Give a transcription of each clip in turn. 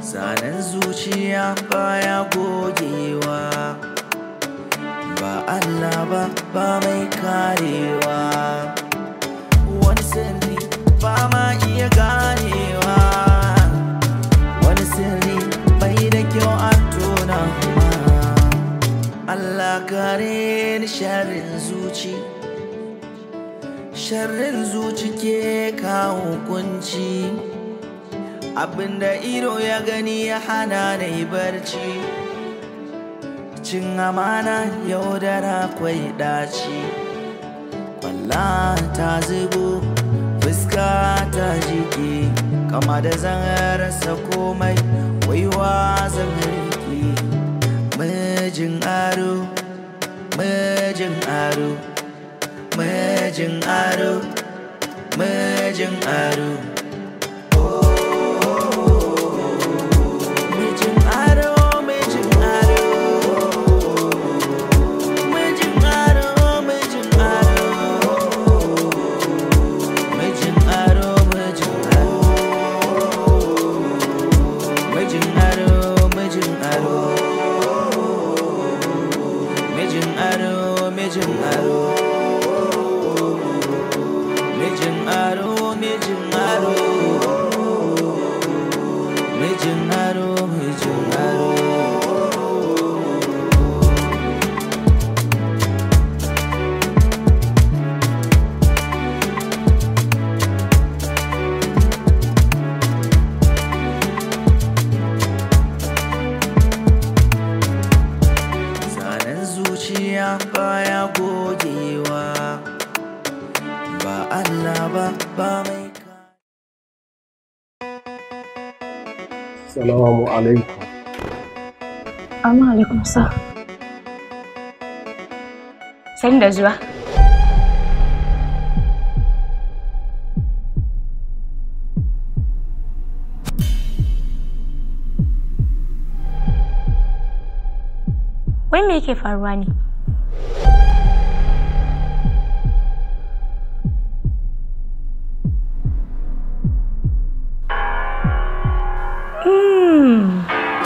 zanen zuciya baya gogewa ba Allah ba ba mai karewa wani sirri ba ma iya ganewa wani sirri bai da kyau an tona ma Allah kare ni sharrin zuci sharrin zuci ke kawo kunci abinda ido ya gani ya hana na yi barci cin amana yaudara kwai daci kwalla ta zubo fuska ta jike kama da zan rasa komai waiwa zan rike mijin aro mijin aro mijin aro mijin aro mijin aro mijin aro mijin aro mijin aro mijin aro mijin aro mijin aro mijin aro mijin aro mijin aro mijin aro mijin aro mijin aro mijin aro zanen zuciya baya gogewa ba Allah ba ba mai ka Salamu alaikum. Amma alaikum sa. Sani da zuwa. Wai me yake faruwa ne? Hmm.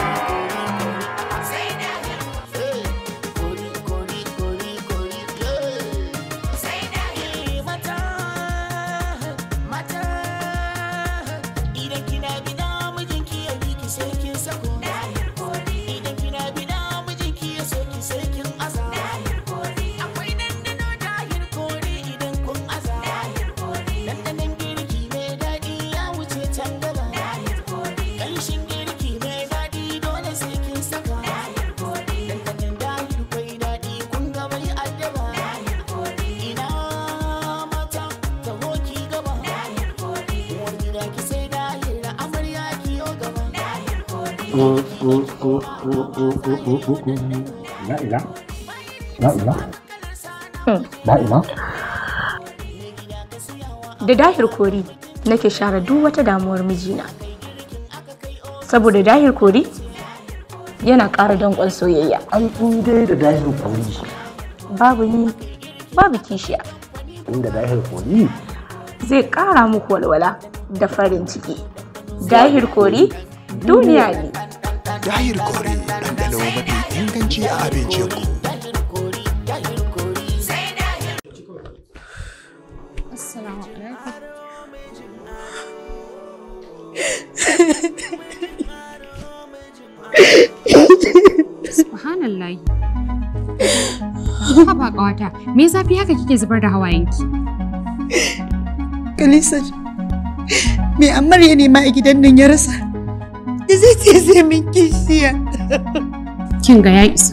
La'ila? La'ila? La'ila? Da dahir kori nake share duk wata damuwar mijina. Saboda dahir kori yana ƙara danƙon soyayya. Ai in dai da dahir kori. Babu ni, babu kishiya. Inda dahir kori Zai ƙara muku walwala da farin ciki. Dahir kori duniya ne. Dahir Kore ɗanɗano mafi inganci a abincinku. Assalamu alaikum. Subhanallah. Haba ƙawata, me zafi haka kike zubar da hawayenki? Kalisa, me Ammar ya nema a gidan nan ya rasa? Da zai ce zai min kishiya. Kin ga ya isa.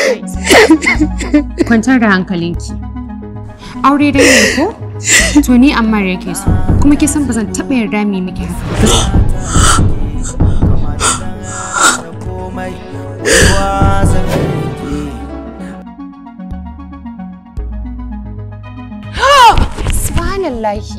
Kwantar da hankalinki. Aure dai ne ko? To ni Ammar yake so, kuma ke san ba zan taɓa yarda mai miki haka. ba. komai waiwa zan rike Subhanallahi.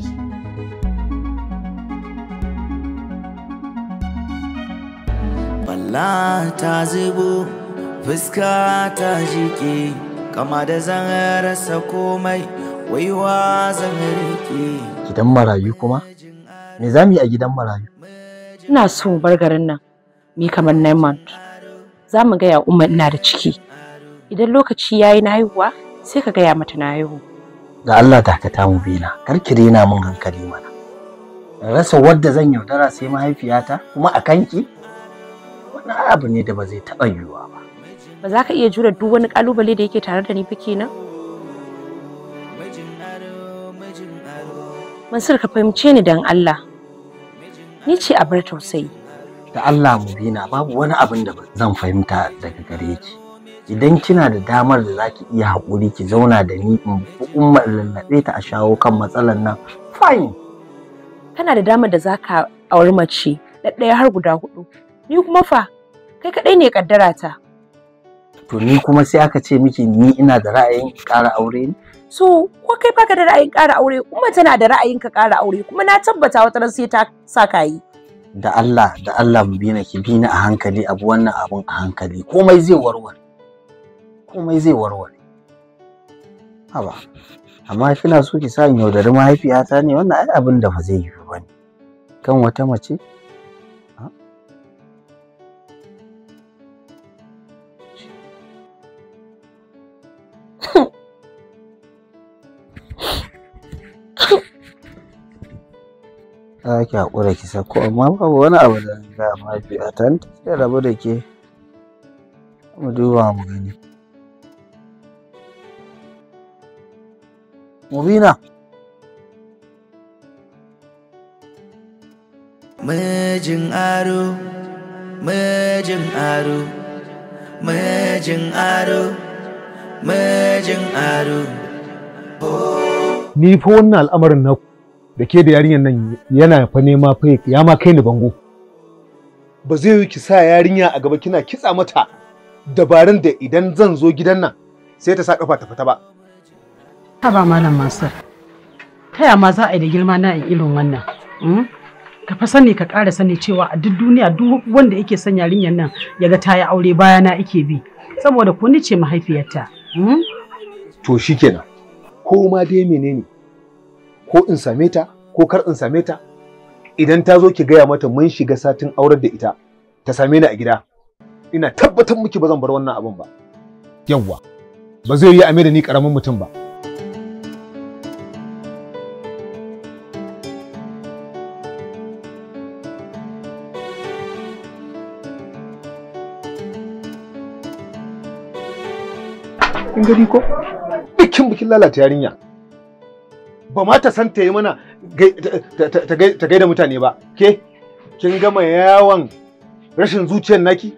Balla ta zubo fuska ta jike kama da zan rasa komai waiwa zan rike gidan marayu kuma? Me za mu yi a gidan marayu? Ina so mu bar garin nan mi kamar nine month za mu gaya umma ina da ciki idan lokaci yayi na haihuwa sai ka gaya mata na haihu ga Allah dakata mu bina kar ki rena mun hankali mana rasa wadda zan yaudara sai mahaifiyata kuma a kanki wannan abu ne da ba zai taɓa yiwuwa ba ba za ka iya jure duk wani kalubale da yake tare da ni ba kenan Mansur ka fahimce ni dan Allah ni ce a bar tausayi da Allah mu bina babu wani abin da zan fahimta daga gare ki idan kina da damar da zaki iya haƙuri ki zauna da ni in bi umma lallaɓe ta a shawo kan matsalar nan fine kana da damar da zaka auri mace ɗaya har guda hudu ni kuma fa kai kaɗai ne kaddara ta to ni kuma sai aka ce miki ni ina da ra'ayin ƙara aure ne so ko kai baka da ra'ayin ƙara aure kuma tana da ra'ayin ka ƙara aure kuma na tabbata wata ran sai ta sa ka yi da Allah da Allah mu bina ki bina a hankali abu wannan abun a hankali komai zai warware komai zai warware haba amma kina so ki sa in yaudari mahaifiyata ne wannan ai abin da ba zai yi ba ne kan wata mace za ki haƙura ki sako amma babu wani abu da ga mahaifiyata ta sai rabu da ke mu duba mu gani mubina Mijin aro, mijin aro, mijin aro, mijin aro. Ni fa wannan al'amarin naku da ke da yarinyar nan yana fa nema fa ya ma kai ni bango. Ba zai yi ki sa yarinya a gaba kina kitsa mata dabarun da idan zan zo gidan nan sai ta sa kafa ta fita ba. Haba malam Mansur. Ta ya ma za a yi da girma na in irin wannan? Ka fa sani ka ƙara sani cewa a duk duniya duk wanda yake son yarinyar nan ya ga ta yi aure bayana ike bi. Saboda ko ni ce mahaifiyarta. To shikenan. Ko ma dai menene? Ko in same ta ko kar in same ta idan ta zo ki gaya mata mun shiga satin aurar da ita ta same ni a gida ina tabbatar miki ba zan bar wannan abin ba yawwa ba zai yi a da ni karamin mutum ba kin gani ko bikin bikin lalata yarinya ba ma ta san ta yi mana ta gaida mutane ba ke kin gama yawon rashin zuciyar naki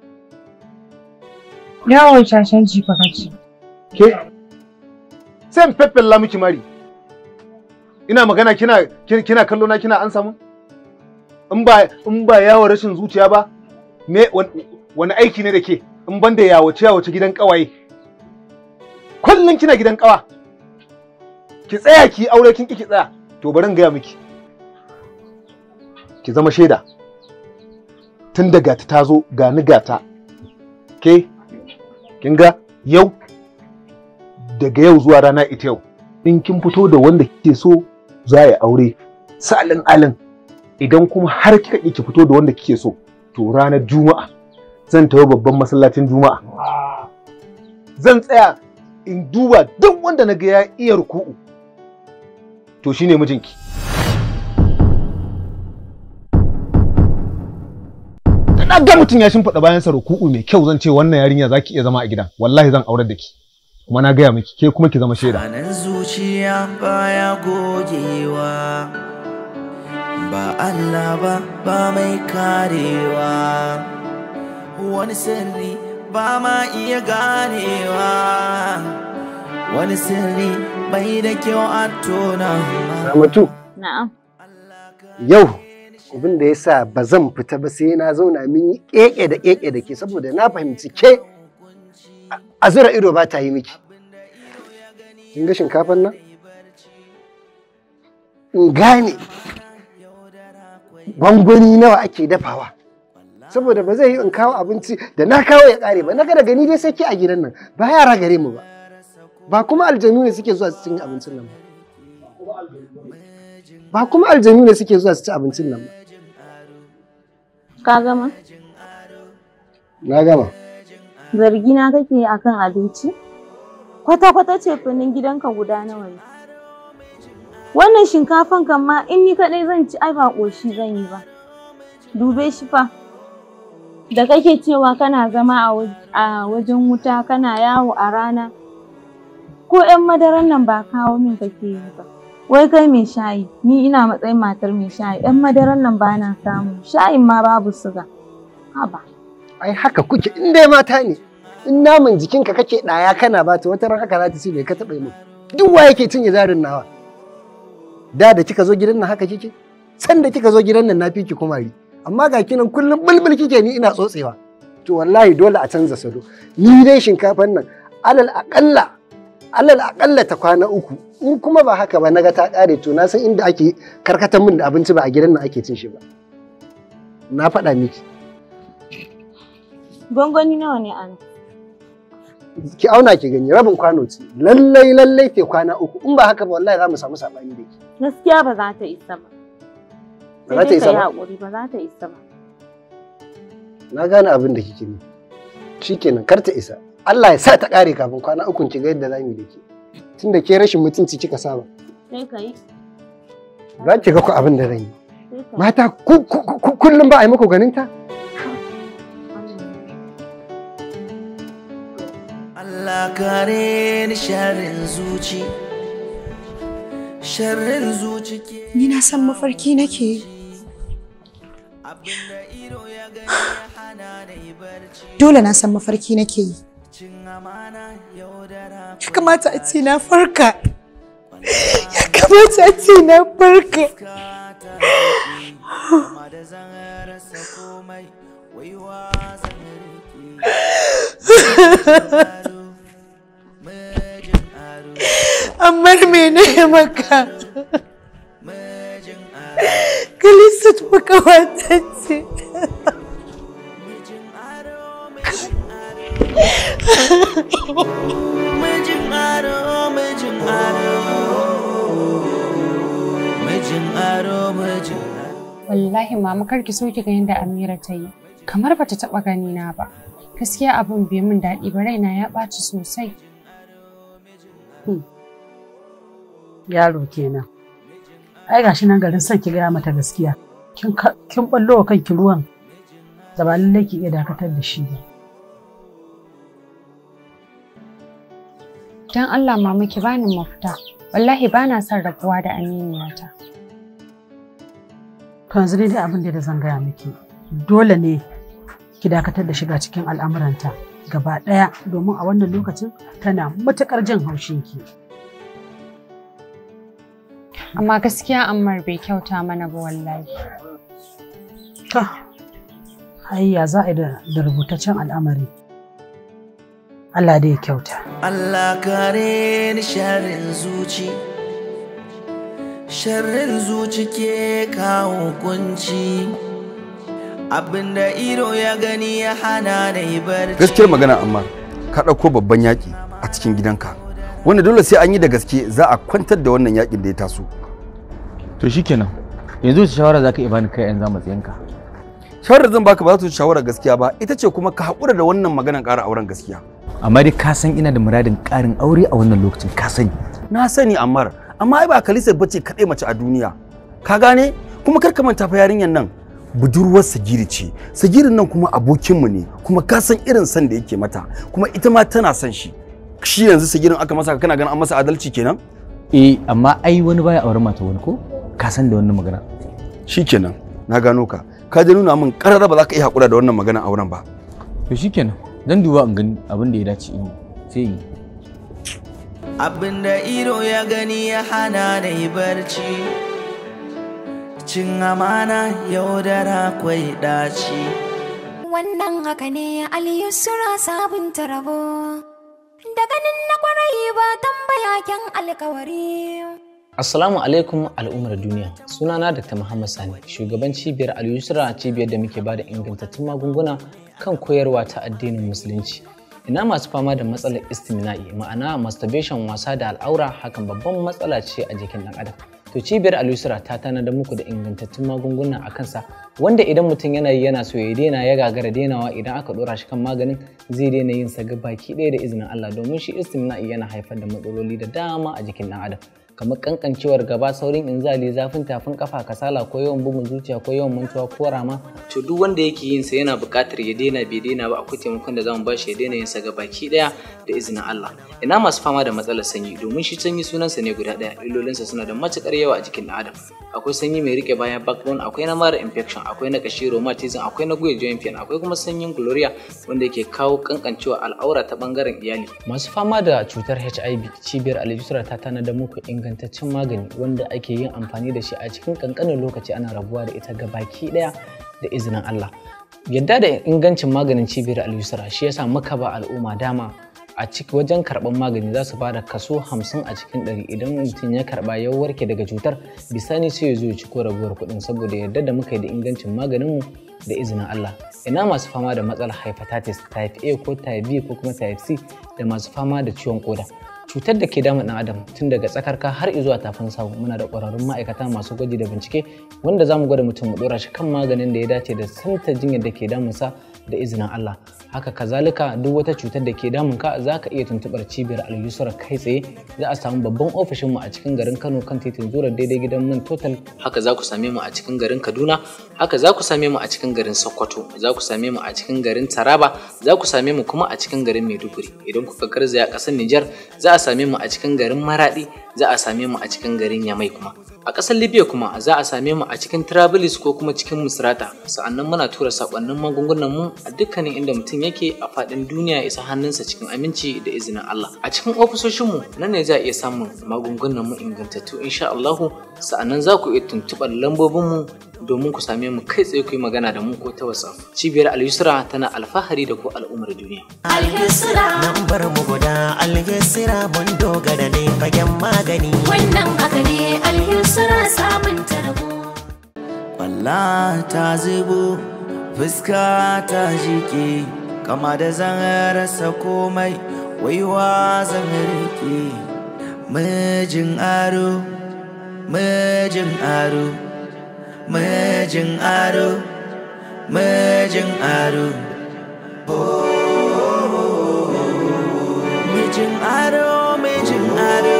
Yawon shashen jifa kace. ke sai in feffella miki mari ina magana kina kina kallo na kina an samu in ba in ba yawon rashin zuciya ba me wani aiki ne da ke in ban da yawace yawace gidan kawaye kullum kina gidan kawa ki tsaya ki aure kin ki tsaya to bari in gaya miki ki zama shaida tun daga ta tazo ga ni gata ke kin ga yau daga yau zuwa rana ita yau in kin fito da wanda kike so za ya aure salin alin idan kuma har kika ki fito da wanda kike so to ranar juma'a zan tafi babban masallacin juma'a zan tsaya in duba duk wanda na ga ya iya ruku'u to shine mijinki na ga mutum ya shimfiɗa bayansa ruku'u mai kyau zan ce wannan yarinya zaki iya zama a gidan wallahi zan aurar da ki kuma na gaya miki ke kuma ki zama shaida Anan zuciya baya gogewa ba Allah ba ba mai karewa wani sirri ba ma iya ganewa wani sirri bai da kyau a tona Ramatu, Na'am. yau abin da ya sa ba zan fita ba sai na zauna min yi keke da keke da ke saboda na fahimci ke a zura ido ba ta yi miki. Kin ga shinkafan nan? In gane gwangwani nawa ake dafawa. Saboda ba zai yi in kawo abinci da na kawo ya kare ba, na ga gani dai sai ki a gidan nan ba yara gare mu ba. Ba kuma aljanu ne suke zuwa su cin abincin nan ba. Ba kuma aljanu ne suke zuwa su ci abincin nan ba. Ka gama? Na gama. Zargina kake yi akan abinci? Kwata-kwata ce finin gidanka guda nawa ne? Wannan shinkafan kan ma in ni kaɗai zan ci ai ba ƙoshi zan yi ba. Dube shi fa. Da kake cewa kana zama a waj- a wajen wuta kana yawo a rana. Ko 'yan madaran nan ba kawo min kake yi ba. Wai kai mai shayi, ni ina matsayin matar mai shayi, 'yan madaran nan ba na samu, shayin ma babu suga. Haba. Ai haka kuke in dai mata ne. In naman jikinka kake ɗaya kana ba ta wata ran haka za ta ce bai ka taɓa yi min. Duk wa yake cinye jarin nawa. Da da kika zo gidan nan haka kike? San da kika zo gidan nan na fi ki kumari. Amma ga kinan kullum bulbul kike ni ina tsotsewa. To wallahi dole a canza salo. Ni dai shinkafan nan alal aƙalla alal aƙalla ta kwana uku in kuma ba haka ba naga ta ƙare to na san inda ake karkatar min da abinci ba a gidan nan ake cin shi ba. Na faɗa miki. Gwangwani nawa ne a nan? ki auna ki gani rabin kwano ce lallai lallai ke kwana uku in ba haka ba wallahi za mu samu sabani da ke Gaskiya ba za ta isa ba. Ba za ta isa ba? haƙuri ba za ta isa ba. na gane abin da kike nufi shikenan kar ta isa Allah ya sa ta kare kafin kwana uku ki ga yadda za mu yi da ke tunda ke rashin mutunci kika saba Sai ka yi. za ki ga ku abin da zan yi Sai ka yi. mata ku- ku- ku- kullum ba a yi muku ganin ta Allah kare ni sharrin zuci sharrin zuci ke Ni na san mafarki nake yi. Dole na san mafarki nake yi. Ya kamata a ce na farka. Ya kamata a ce na farka. Amma me ne maka? Kalisat makawata ce. mijin aro mijin aro mijin aro mijin Wallahi mama kar ki so ki ga yadda Amira ta yi. Kamar bata taba gani na ba. Gaskiya abin bai min daɗi ba raina ya ɓaci sosai. Yaro kenan. Ai gashi nan garin son ki gaya mata gaskiya. Kin ka- kin ballo wa kanki ruwan da ba lallai ki iya dakatar da shi ba. Don Allah mama ki bani mafita. Wallahi bana son rabuwa da aminiyata. To yanzu ne dai abin da zan gaya miki. Dole ne ki dakatar da shiga cikin al'amuranta gaba ɗaya domin a wannan lokacin tana matuƙar jin haushinki. Amma gaskiya Ammar bai kyauta mana ba wallahi. To, ai ya za a yi da da rubutaccen al'amari. Allah dai ya kyauta. Allah kare ni sharrin zuci sharrin zuci ke kawo kunci abinda ido ya gani ya hana da yi barci gaskiyar magana amma ka ɗauko babban yaƙi a cikin gidanka wanda dole sai an yi da gaske za a kwantar da wannan yaƙin da ya taso to shikenan yanzu wace shawara zaka iya bani kai yan zama tsayinka shawarar zan baka ba za ta wuce shawarar gaskiya ba ita ce kuma ka haƙura da wannan maganar ƙara auren gaskiya amma dai ka san ina da muradin ƙarin aure a wannan lokacin ka sani na sani ammar amma ai ba kalisa bace kaɗai mace a duniya ka gane kuma kar ka manta fa yarinyar nan budurwar sagiri ce sagirin nan kuma abokinmu ne kuma ka san irin san da yake mata kuma ita ma tana son shi shi yanzu sagirin aka masa kana ganin an masa adalci kenan eh amma ai wani baya auren mata wani ko ka san da wannan magana shikenan na gano ka ka je nuna min karara ba za ka iya haƙura da wannan magana auren ba to shikenan zan duba in gani abin da ya dace in yi sai in yi abinda ido ya gani ya hana da yi barci cin amana yaudara kwai daci Wannan haka ne Aliyu Sura sabunta rabo. Da ganin na kwarai ba tambaya kyan alkawari. Assalamu alaikum al'ummar duniya. Sunana Dr. Muhammad Sani, shugaban cibiyar Al-Yusra cibiyar da muke bada ingantattun magunguna kan koyarwa ta addinin Musulunci. Ina masu fama da matsalar istimina'i ma'ana masturbation wasa da al'aura hakan babban matsala ce a jikin ɗan adam. to cibiyar alusra ta tanada muku da ingantattun magunguna a kansa wanda idan mutum yana yi yana so ya daina ya gagara dainawa idan aka dora shi kan maganin zai daina yin sa baki ɗaya da izinin Allah domin shi istimna'i yana haifar da matsaloli da dama a jikin ɗan adam kamar kankancewar gaba saurin inzali zafin tafin kafa kasala ko yawan bugun zuciya ko yawan mantuwa ko rama to duk wanda yake yin sa yana buƙatar ya daina bai daina ba akwai taimakon da zamu bashi ya daina yin sa baki ɗaya da izinin Allah ina masu fama da matsalar sanyi domin shi sanyi sunansa ne guda ɗaya illolinsa suna da matukar yawa a jikin ɗan adam akwai sanyi mai rike bayan backbone akwai na mara infection akwai na kashi rheumatism akwai na guyar joint pain akwai kuma sanyin gloria wanda yake kawo kankancewa al'aura ta bangaren iyali masu fama da cutar HIV cibiyar aljusra ta tanada muku ingantaccen magani wanda ake yin amfani da shi a cikin kankanin lokaci ana rabuwa da ita ga baki daya da izinin Allah yadda da ingancin maganin cibiyar aljusra shi yasa muka ba al'umma dama a ciki wajen karɓar magani za su bada kaso 50 a cikin 100 idan mutum ya karɓa ya warke daga cutar bisani sai ya zo ya ci ko raguwar kuɗin saboda yadda da muka yi da ingancin maganinmu da izinin Allah ina masu fama da matsalar hepatitis type A ko type B ko kuma type C da masu fama da ciwon koda cutar da ke damun ɗan adam tun daga tsakarka har zuwa tafin sawu muna da ƙwararrun ma'aikata masu gwaji da bincike wanda za mu gwada mutum mu ɗora shi kan maganin da ya dace da santa jinyar da ke damunsa da izinin Allah haka kazalika duk wata cutar da ke damun ka za ka iya tuntuɓar cibiyar al kai tsaye za a samu babban ofishin mu a cikin garin Kano kan titin Zura daidai gidan man Total haka za ku same mu a cikin garin Kaduna haka za ku same mu a cikin garin Sokoto za ku same mu a cikin garin Taraba za ku same mu kuma a cikin garin Maiduguri idan kuka garzaya ƙasar Nijar za a same mu a cikin garin Maradi za a same mu a cikin garin Yamai kuma a ƙasar Libya kuma za a same mu a cikin Trabilis ko kuma cikin Misrata sa'annan muna tura sakonnin magungunan mu a dukkanin inda mutum yake a faɗin duniya isa hannunsa cikin aminci da izinin Allah a cikin ofisoshin mu nan ne za a iya samun magungunan mu ingantattu insha Allah sa'annan za ku iya tuntuɓar lambobin mu domin ku same mu kai tsaye ku yi magana da mu ko ta WhatsApp cibiyar Al-Yusra tana alfahari da ku al'ummar duniya Al-Yusra nan bar mu guda Al-Yusra mun dogara ne fagen magani Wannan haka ne Al-Yusra samun tarbo. Kwalla ta zubo fuska ta jike kama da zan rasa komai waiwa zan rike mijin aro mijin aro mijin aro mijin aro mijin aro mijin aro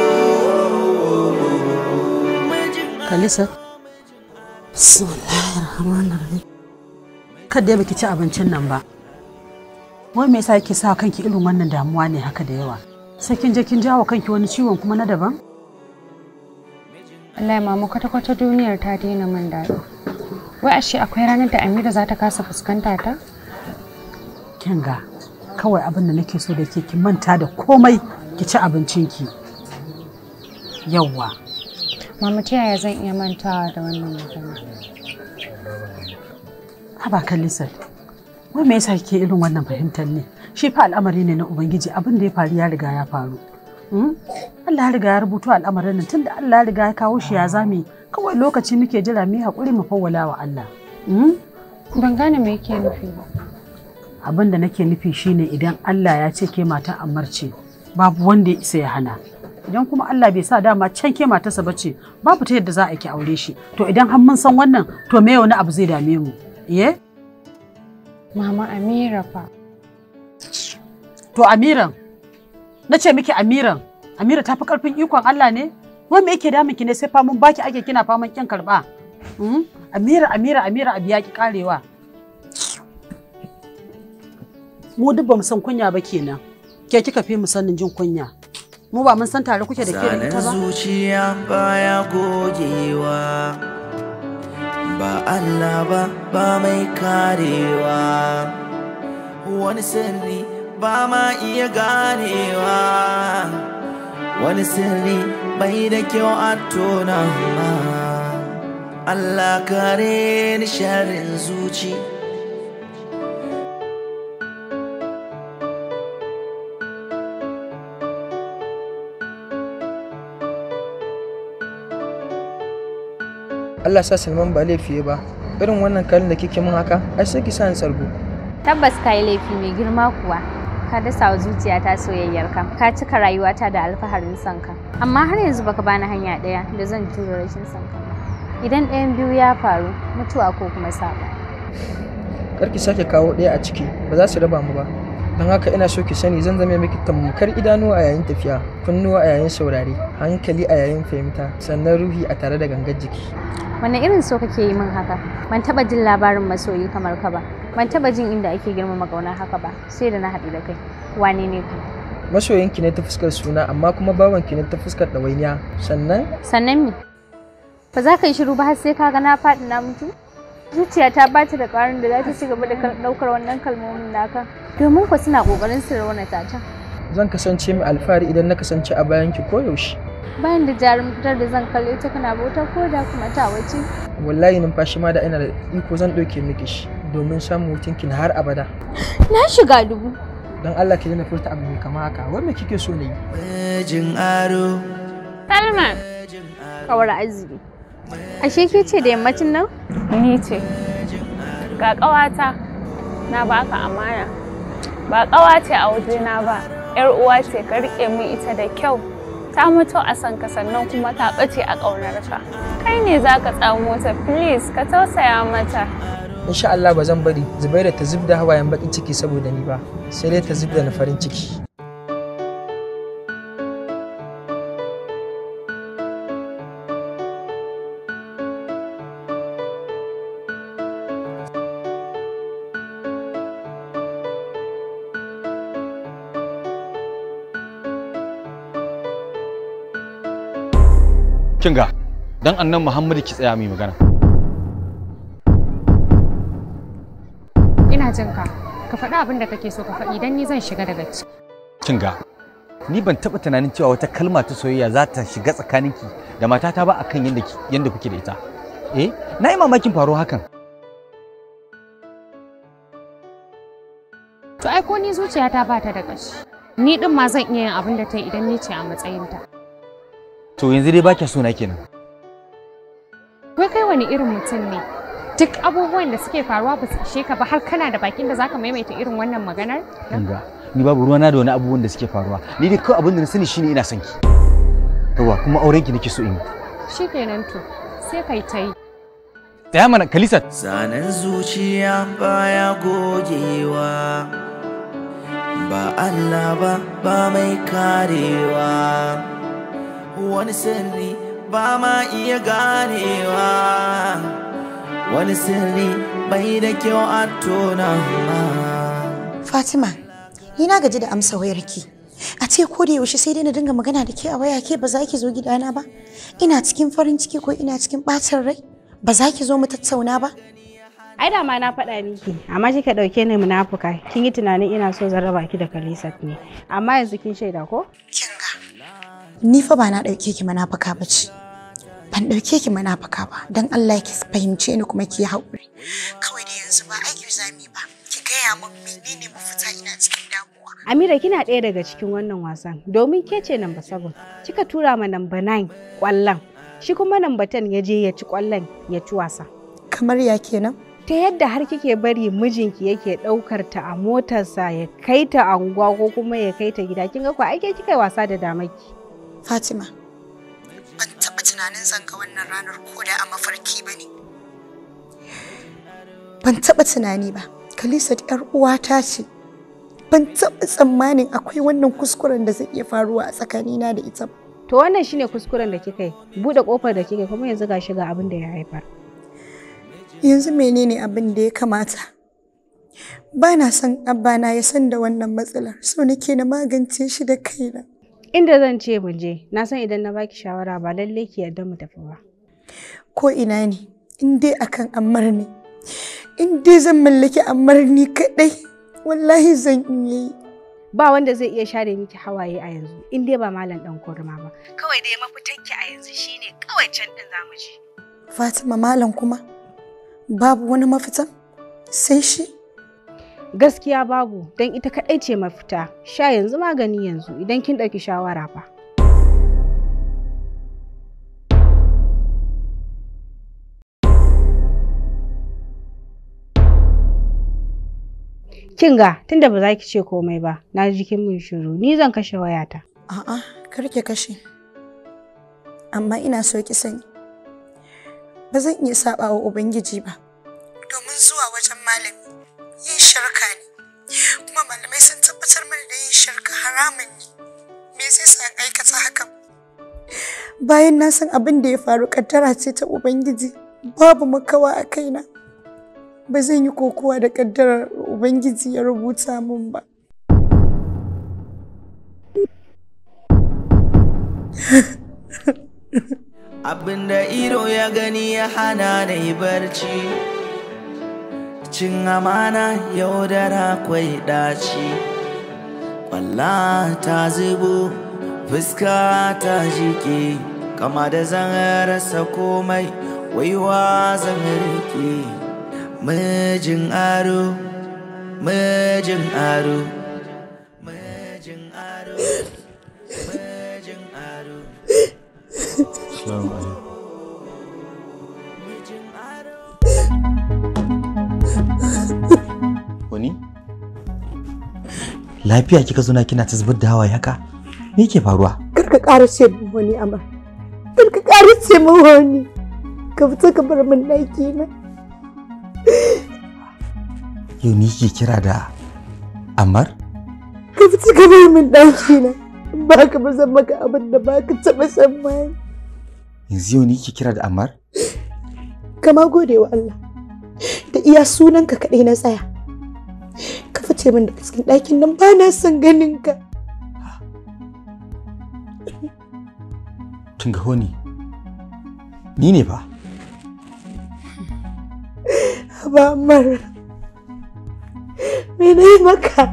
Kalisa. Bismillahirrahmanirrahim. Kada ya baki ci abincin nan ba. Wai me yasa kike sa kanki irin wannan damuwa ne haka da yawa? Sai kin je kin jawo kanki wani ciwon kuma na daban? Allah mama kwata-kwata duniyar ta daina min daɗi. Wai ashe akwai ranar da Amira za ta kasa fuskanta ta? Kin ga kawai abin da nake so da ke ki manta da komai ki ci abincinki. Yawwa. Mama ta yaya zan iya mantawa da wannan magana? Haba Kalisa. Wai me yasa kike irin wannan fahimtar ne? Shi fa al'amari ne na Ubangiji abin da ya faru ya riga ya faru. Hmm? Allah ya riga ya rubuto al'amarin nan tunda Allah ya riga ya kawo shi ya zame kawai lokaci muke jira mu yi haƙuri mu fawwala wa Allah. Hmm? Ban gane me yake nufi ba. Abin da nake nufi shine idan Allah ya ce ke mata amarce babu wanda ya isa ya hana. Idan kuma Allah bai sa dama can ke matarsa bace babu ta yadda za a ki aure shi. To idan har mun san wannan to me wani abu zai dame mu? Iye? Mama Amira fa. To Amiran, na ce miki Amiran, Amira ta fi ƙarfin ikon Allah ne? Wai me yake damun ki ne sai famun baki ake kina faman kin karɓa? Hmm? Amira, Amira, Amira abu ya ki karewa. Mu duk ba mu san kunya ba kenan. Ke kika fi mu sanin jin kunya. Mu ba mun san tare kuke da ke da ita ba? Zanen zuciya baya gogewa ba Allah ba ba mai karewa wani sirri ba ma iya ganewa wani sirri bai da kyau a tona ma Allah kare ni sharrin zuci Allah sa Salman ba laifi ba irin wannan kalin da kike min haka ai sai ki sa ni tsargo Tabbas ka yi laifi mai girma kuwa, ka dasa wa zuciyata soyayyarka ka cika rayuwata da alfaharin sanka amma har yanzu baka bani hanya ɗaya da zan tura rashin sanka idan ɗayan biyu ya faru mutuwa ko kuma saba kar ki sake kawo ɗaya a ciki ba za su raba mu ba don haka ina so ki sani zan zame miki tamkar idanuwa a yayin tafiya kunnuwa a yayin saurare hankali a yayin fahimta sannan ruhi a tare da gangar jiki wanne irin so kake yi min haka ban taba jin labarin masoyi kamar ka ba ban taba jin inda ake girmama ƙaunar haka ba sai da na haɗu da kai wane ne ka masoyinki ne ta fuskar suna amma kuma bawanki ne ta fuskar ɗawainiya sannan sannan me ba za ka yi shiru ba har sai ka ga na faɗi na mutu zuciya ta bata da ƙwarin da za ta ci gaba da ɗaukar wannan kalmomin naka domin ku suna ƙoƙarin su raunata ta zan kasance mai alfahari idan na kasance a bayanki koyaushe bayan da jarumtar da zan kalle ta kana bauta ko da kuma ta wace wallahi numfashi ma da ina da iko zan ɗauke miki shi domin samun hutunki na har abada na shiga dubu don Allah ki daina furta abu mai kama haka wai me kike so na yi Jin aro Salma kawar arziki ashe ke ce da yammacin nan Ni ce. Ga ƙawata na baka amana. Ba ƙawa ce a wajena ba, ‘yar uwa ce ka riƙe min ita da kyau. Ta mutu a san ka sannan kuma ta ɓace a ƙaunarka. Kai ne za ka tsamo ta, please ka tausaya mata. insha Allah ba zan bari Zubaira ta zub da hawayen bakin ciki saboda ni ba sai dai ta zub da na farin ciki Kinga, dan annan Muhammadu ki tsaya mai magana. Ina jin ka. Ka faɗi abin da kake so ka faɗi dan ni zan shiga daga ciki. Kinga, ni ban taɓa tunanin cewa wata kalma ta soyayya za ta shiga tsakaninki da matata ba akan yadda yadda kuke da ita. Eh, na yi mamakin faro hakan. To ai ko ni zuciyata ba ta da ƙashi. Ni din ma zan iya yin abin da ta yi idan ni ce a matsayinta. To yanzu dai ba kya so na kenan. Wai kai wani irin mutum ne? Duk abubuwan da suke faruwa ba su ishe ka ba har kana da bakin da zaka maimaita irin wannan maganar? Kinga, ni babu ruwana da wani abubuwan da suke faruwa. Ni dai kawai abin da na sani shine ina son ki. Yawa kuma auren ki nake so in yi. Shikenan to, sai kai ta yi. Tsaya mana Kalisat. Zanen zuciya baya gogewa ba Allah ba ba mai karewa wani sirri ba ma iya ganewa wani sirri bai da kyau a tona Fatima, ni na gaji da amsa wayarki. A ce ko da yaushe sai dai na dinga magana da ke a waya ke ba za ki zo gidana ba? Ina cikin farin ciki ko ina cikin ɓacin rai? Ba za ki zo mu tattauna ba? Ai da ma na faɗa miki, amma kika ɗauke ni munafuka. Kin yi tunanin ina so zan raba ki da Khalisat ne. Amma yanzu kin shaida ko? Ni fa ba na ɗauke ki munafuka ba ce. Ban ɗauke ki munafuka ba, don Allah ki fahimce ni kuma ki yi haƙuri. Kawai da yanzu ba aiki zami ba. Ki gaya min menene mafita ina cikin damuwa. Amira kina ɗaya daga cikin wannan wasan domin ke ce namba 7 kika tura ma namba 9 ƙwallon shi kuma namba 10 ya je ya ci ƙwallon ya ci wasa. Kamar ya kenan? Ta yadda har kike bari mijinki yake ɗaukar ta a motarsa ya kai ta anguwa ko kuma ya kai ta gida kin ga ko ake kika yi wasa da damaki. Fatima, ban taɓa tunanin zan ga wannan ranar ko da a mafarki ba ne. Ban taɓa tunani ba, Khalisat 'yar uwata ce. Ban taɓa tsammanin akwai wannan kuskuren da zai iya faruwa a tsakanina da ita ba. To wannan shine kuskuren da kika yi buɗe ƙofar da kika yi kuma yanzu ga shiga abin da ya haifar. Yanzu menene abin da ya kamata? Ba na son abana ya san da wannan matsalar, so nake na magance shi da kaina. Inda zan ce mu je, na san idan na baki shawara ba lalle ki yarda mu tafi ba. Ko ina ne, in dai akan ammar ne, in dai zan mallaki ammar ni kaɗai, wallahi zan iya yi. Ba wanda zai iya share miki hawaye a yanzu, in dai ba malam ɗan kurma ba. Kawai dai mafitanki a yanzu shine kawai can ɗin za mu je. Fatima malam kuma, babu wani mafita sai shi. Gaskiya babu, don ita kaɗai ce mafita. Sha yanzu magani yanzu idan kin ɗauki shawara fa. Kin ga tunda ba za ki ce komai ba, na ji kin mun shiru, ni zan kashe wayata. A'a, kar ki kashe. Amma ina so ki sani. Ba zan iya saba wa Ubangiji ba. Domin zuwa wajen malami yin shirka ne. Kuma malamai sun tabbatar mana da yin shirka haramun ne. Me zai sa in aikata hakan? Bayan na san abin da ya faru kaddara ce ta Ubangiji, babu makawa a kaina. Ba zan yi kokowa da kaddarar Ubangiji ya rubuta min ba. Abinda ido ya gani ya hana da yi barci Cin amana yaudara kwai ɗaci Kwalla ta zubo fuska ta jike Kama da zan rasa komai waiwa zan rike Mijin aro, mijin aro Mijin aro, mijin aro Assalamu alaikum. Wani? Lafiya kika zo na kina ta zubar da hawaye haka? Me yake faruwa? Kar ka ƙara ce min wani amma. Kar ka ƙara ce min wani. Ka fita ka bar min ɗaki na. Yau ni ke kira da Ammar? Ka fita ka bar min ɗaki na. Ba ka ba zan maka abin da ba ka taɓa tsammani. Yanzu yau ni ke kira da Ammar? Kama gode wa Allah. Da iya sunanka kaɗai na tsaya. Ka fice min daga cikin ɗakin nan ba na son ganin ka. Kin ga honi? Ni ne fa. Ba mara. Me na yi maka?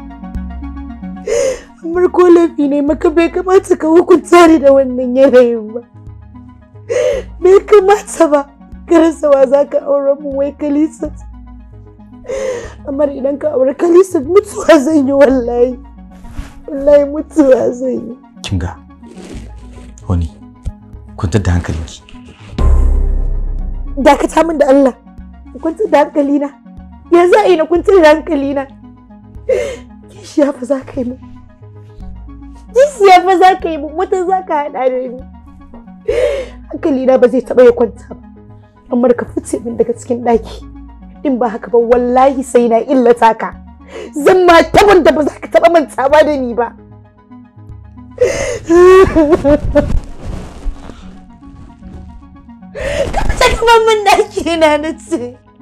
Amar ko laifi ne maka bai kamata ka hukunta ni da wannan yanayin ba. Bai kamata ba. Karasawa za ka aure mu wai Kalisa. Amar idan ka aure Kalisa mutuwa zan yi wallahi. Wallahi mutuwa zan yi. Kin ga Honi, kwantar da hankalinki. Dakata min da Allah. Kwantar da hankalina. Ya za a yi na kwantar da hankalina. Kishiya fa za ka yi min. Kishiya fa za ka yi min wata za ka haɗa da ni. Hankalina ba zai taɓa ya kwanta ba. Amma ka fice min daga cikin ɗaki. In ba haka ba wallahi sai na illata ka. Zan ma taban da ba za ka taɓa mantawa da ni ba. Ka fice kamar min ɗaki na na ce.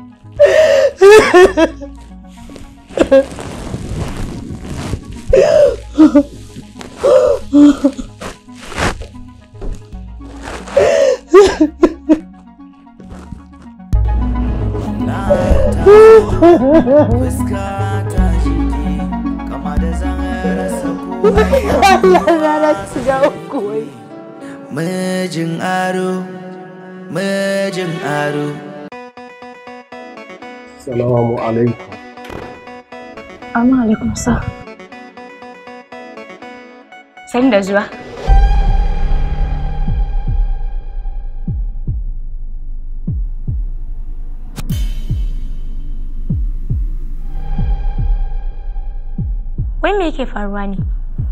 Fuska ta jike kama da zan rasa komai Allah na na shiga uku wai. Mijin aro, mijin aro Salamu alaikum. Amma alaikum sa. Sani da zuwa. Wai me yake faruwa ne?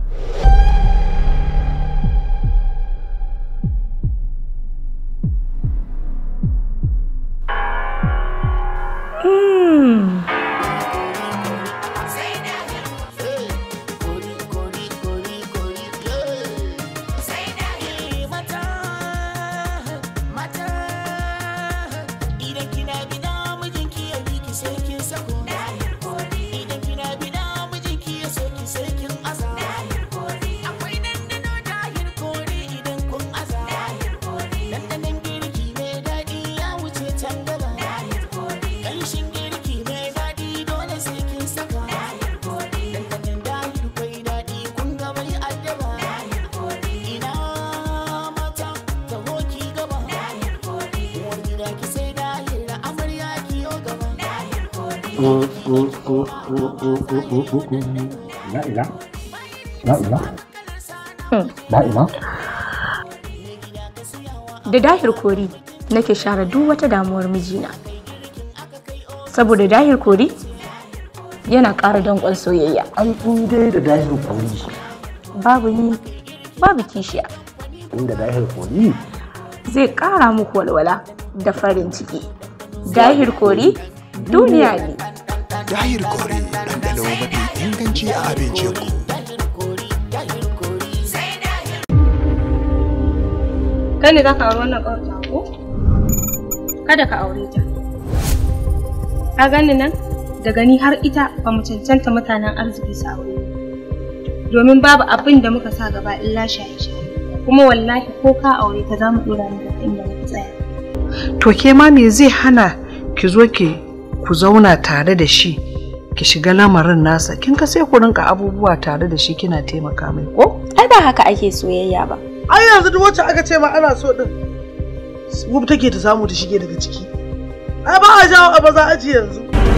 Mm. Idan kina bina mijinki ya bi ki sai kin sako Idan kina bina mijinki ya so ki sai kin aza Akwai dandano dahir kori idan kun aza Dandanon girki mai daɗi ya wuce can gaba Ƙanshin girki mai daɗi dole sai kin saka Dandanon dahir kwai daɗi kun ga bai addaba Ina mata taho ki gaba Uwar gida ki sai dahir da amarya ki yo gaba La'ila? La'ila? La'ila? Da dahir kori nake share duk wata damuwar mijina. Saboda dahir kori yana ƙara danƙon soyayya ai in dai da dahir kori babu ni babu kishiya inda dahir kori zai ƙara muku walwala da farin ciki dahir kori duniya ne Dahir Kore ɗanɗano mafi inganci a abincinku. Kai ne za ka auri wannan ƙawarta ko? Kada ka aure ta. Ka gani nan? Daga ni har ita ba mu cancanta mutanen arziki su aure. Domin babu abin da muka sa gaba illa shaye-shaye. Kuma wallahi ko ka aure ta za mu ɗora ni daga inda muka tsaya. To ke ma me zai hana ki zo ki ku zauna tare da shi ki shiga lamarin nasa kin ka sai ku rinka abubuwa tare da shi kina taimaka mai ko? Ai ba haka ake soyayya ba. Ai yanzu duk wacce aka ce ma ana so din wub take ta samu ta shige daga ciki. Ai ba a jawo a baza aji yanzu.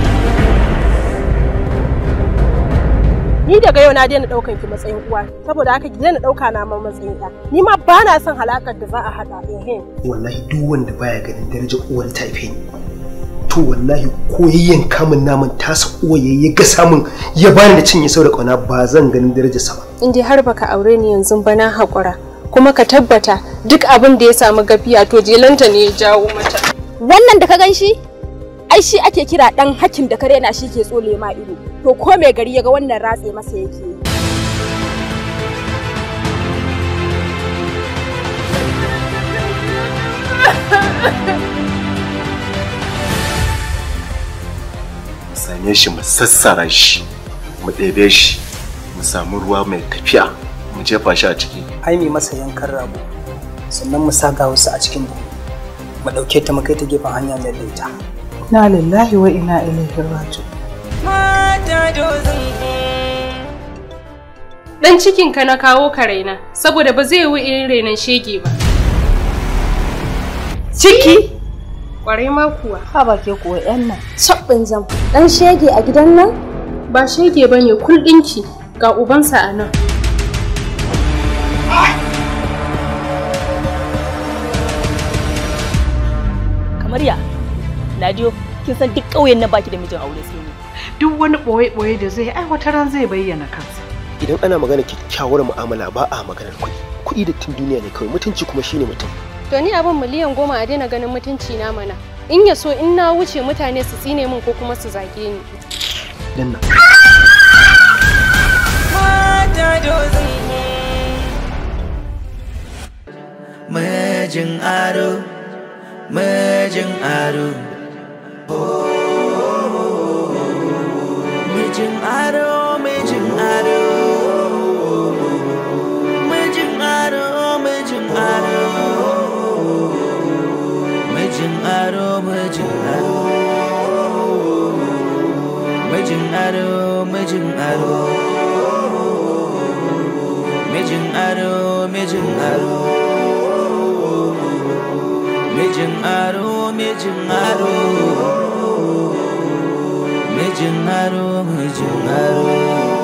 Ni daga yau na daina daukan ki matsayin uwa saboda haka ki daina dauka na ma matsayin ɗa. Ni ma ba na son halakar da za a haɗa ehe. wallahi duk wanda baya ganin darajar uwar ta haife ni to wallahi ko yayyan kamun naman tasa uwa ya ga samun ya bani da cinye sau da kauna ba zan ganin darajarsa ba In dai har baka aure ni yanzu ba na haƙura. Kuma ka tabbata duk abin da ya samu gafiya to jelanta ne ya jawo mata. Wannan da ka gan shi? Ai shi ake kira ɗan hakin da kare na shi ke tsole ma ido. To ko mai gari ya ga wannan ratse masa yake yi. same shi mu sassara shi mu ɗebe shi mu samu ruwa mai tafiya mu jefa shi a ciki ai mai masa yankan rago sannan mu saka wasu a cikin buhu mu ɗauke ta mu kai ta gefen hanya mai laita Na lillahi wa ina ilaihi raji'un. Dan cikin ka na kawo ka raina saboda ba zai yi irin rainan shege ba. Ciki? Kwarai ma kuwa. Ha ba ke kuwa yan nan. Sabbin zam. Dan shege a gidan nan? Ba shege bane kul ɗinki ga ubansa a nan. kamar ya Ladiyo kin san duk ƙauyen nan baki da mijin aure sai ni Duk wani ɓoye-ɓoye da zai ai wata ran zai bayyana kansa. idan ana magana kyakkyawar mu'amala ba a maganar kuɗi kuɗi da tun duniya ne kawai mutunci kuma shine mutum To ni abin miliyan goma a daina ganin mutunci na mana. In ya so in na wuce mutane su tsine min ko kuma su zage ni. dan nan Mijin aro, mijin aro. Mijin aro, mijin aro. Mijin aro, mijin aro. Mijin aro, mijin aro. Mijin aro, mijin aro. Mijin aro, mijin aro. Mijin aro, mijin aro. Mijin aro, mijin aro.